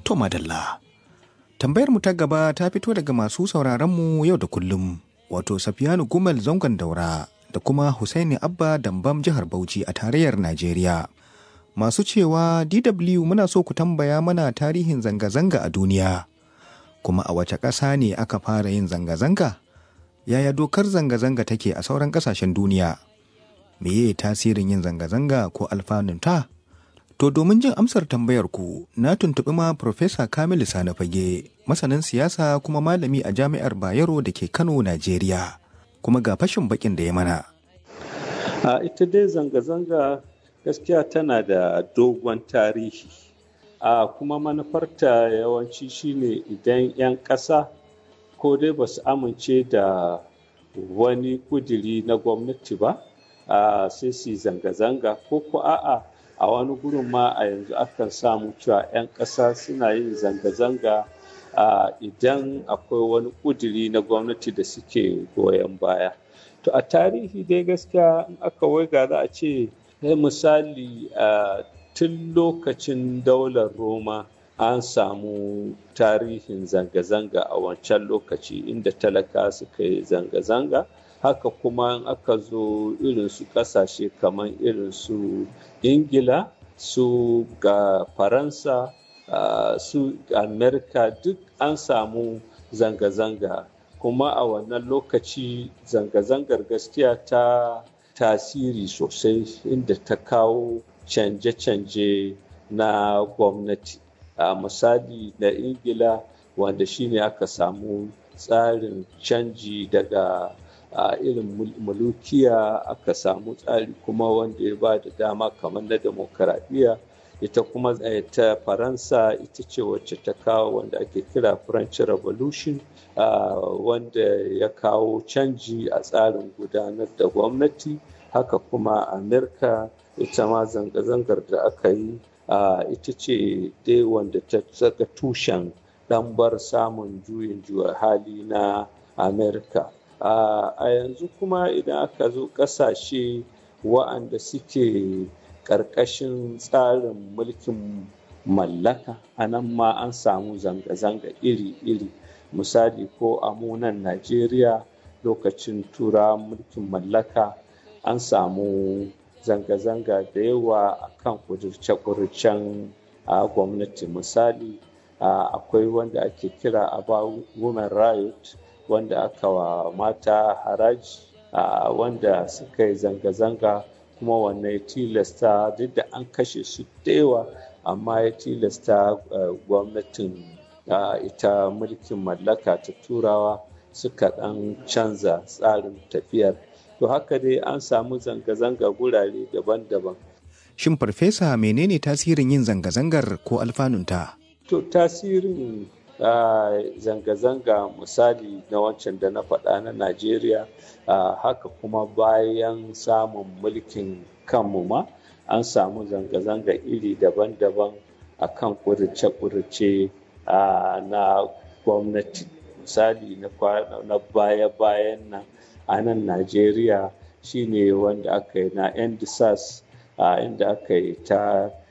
To madalla. Tambayar mu ta gaba ta fito daga masu sauraron mu yau da kullum, wato Safiyanu Gumal zangon daura da kuma Husaini Abba Dambam jihar Bauchi a tarayyar Najeriya. Masu cewa DW muna so ku tambaya mana tarihin zanga-zanga a duniya. Kuma a wace ƙasa ne aka fara yin zanga-zanga? Yaya dokar zanga-zanga take a sauran ƙasashen duniya? Meye tasirin yin zanga-zanga ko alfanunta? To domin jin amsar tambayar ku na tuntuɓi ma Profesa Kamilu Sani Fage, masanin siyasa kuma malami a Jami'ar Bayero da ke Kano, Najeriya. Kuma ga fashin bakin da ya mana. A ita dai zanga-zanga gaskiya tana da dogon tarihi. A kuma manufarta yawanci shine idan 'yan ƙasa ko dai ba su amince da wani kudiri na gwamnati ba, sai su zanga-zanga ko ko a'a. a wani gurin ma a yanzu akan samu cewa 'yan ƙasa suna yin zanga-zanga idan akwai wani ƙuduri na gwamnati da suke goyon baya to a tarihi dai gaskiya in aka waiga za a ce misali tun lokacin daular roma an samu tarihin zanga-zanga a wancan lokaci inda talaka suka yi zanga-zanga haka kuma in aka zo irin su kasashe kamar irin su ingila su ga faransa uh, su amerika duk an samu zanga-zanga kuma a wannan lokaci zanga-zangar gaskiya ta tasiri sosai inda ta kawo canje-canje na gwamnati a uh, misali na ingila wanda shine aka samu tsarin canji daga a uh, irin mulukiya aka samu tsari kuma wanda ya ba da dama kamar na demokaradiyya ita kuma ta faransa ita ce wacce ta kawo wanda ake kira french revolution uh, wanda ya kawo canji a tsarin gudanar da gwamnati haka kuma amerika ita ma zanga-zangar da aka yi uh, ita ce dai wanda ta saka tushen ɗambar samun juyin juya hali na amerika Uh, a yanzu kuma idan aka zo ƙasashe wa'anda suke ƙarƙashin tsarin mulkin mallaka a nan ma an samu zanga-zanga iri-iri misali ko a munan najeriya lokacin tura mulkin mallaka an samu zanga-zanga da yawa a kan kudurce-kudurcen a gwamnati misali uh, akwai wanda ake kira about women riot wanda aka wa mata haraji uh, wanda suka yi zanga-zanga kuma wannan ya tilasta duk da an kashe su da yawa amma ya tilasta uh, gwamnatin uh, ita mulkin mallaka ta turawa suka ɗan canza tsarin tafiyar to haka dai an samu zanga-zanga gurare daban-daban Shin farfesa menene tasirin yin zanga-zangar ko alfanunta? to tasirin Uh, zanga-zanga misali na wancan da na faɗa na Najeriya uh, haka kuma bayan samun mulkin kanmu ma an samu zanga-zanga iri daban-daban a kan ƙurice-ƙurice uh, na gwamnati misali na baya-bayan nan a nan Najeriya shine wanda aka yi na NDSAS inda aka yi ta